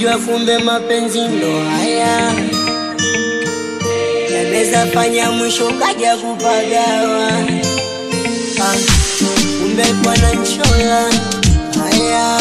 sikujua fumbe mapenzi ndo haya yanaweza fanya mwisho kaja kupagawa Ah, kumbe bwana nchola haya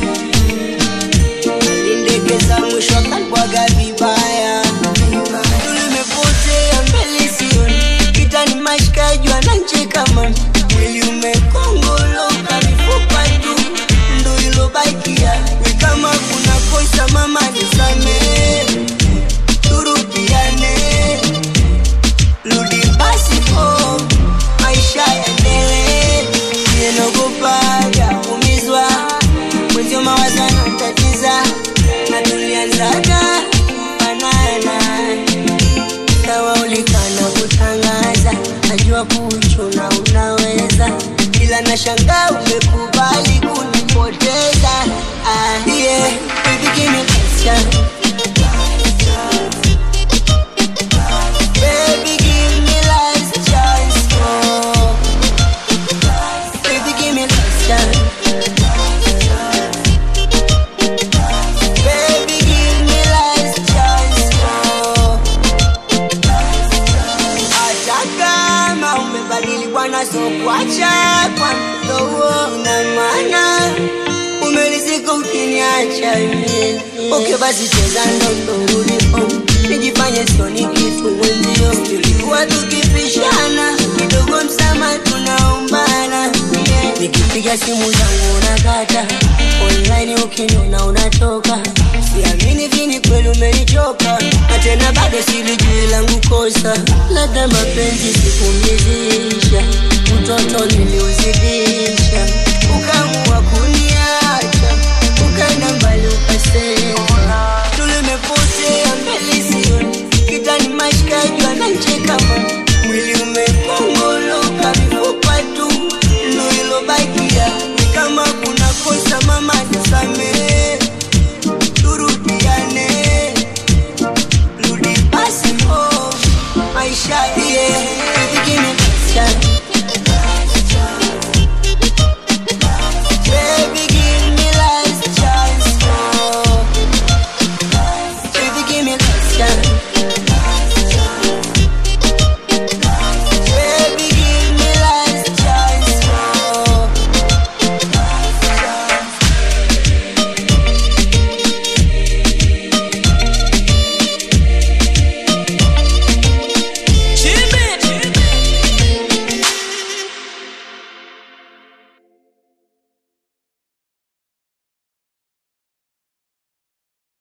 alindegeza mwisho akalibwaga vibaya tulimepotea mbele sioni kitani mashikaji wanancheka man mwili umekongoloka mifupa tu ndo ilobakia we kama kuna kosa mama nisamee turudiane rudi basi po maisha yaendelee nienogopaga umizwa mwenzio mawazana tatiza na tulianzaga fanana sawa ulikana kutangaza najua kuchuna unaweza ila na shanga umekubali kunipoteza ah, yeah. Baby, give me a chance. Baby, give me last chance, oh. Baby, give me last chance. Baby, give me last chance, oh. Hata kama umebadili bwana, so kuacha kwa mdogo na maana umelizika ukiniacha mie. Okay, basi cheza ndondo ulipo nijifanye sioni kitu wenzio, tulikuwa tukipishana kidogo, msama tunaombana yeah. Nikipiga simu zangu unakata online, ukiniona unatoka, siamini vini kweli umenichoka, na tena bado silijui langu kosa, labda mapenzi sikumizisha, utoto niliuzidisha, ukaamua kuniacha, ukaenda mbali ukasema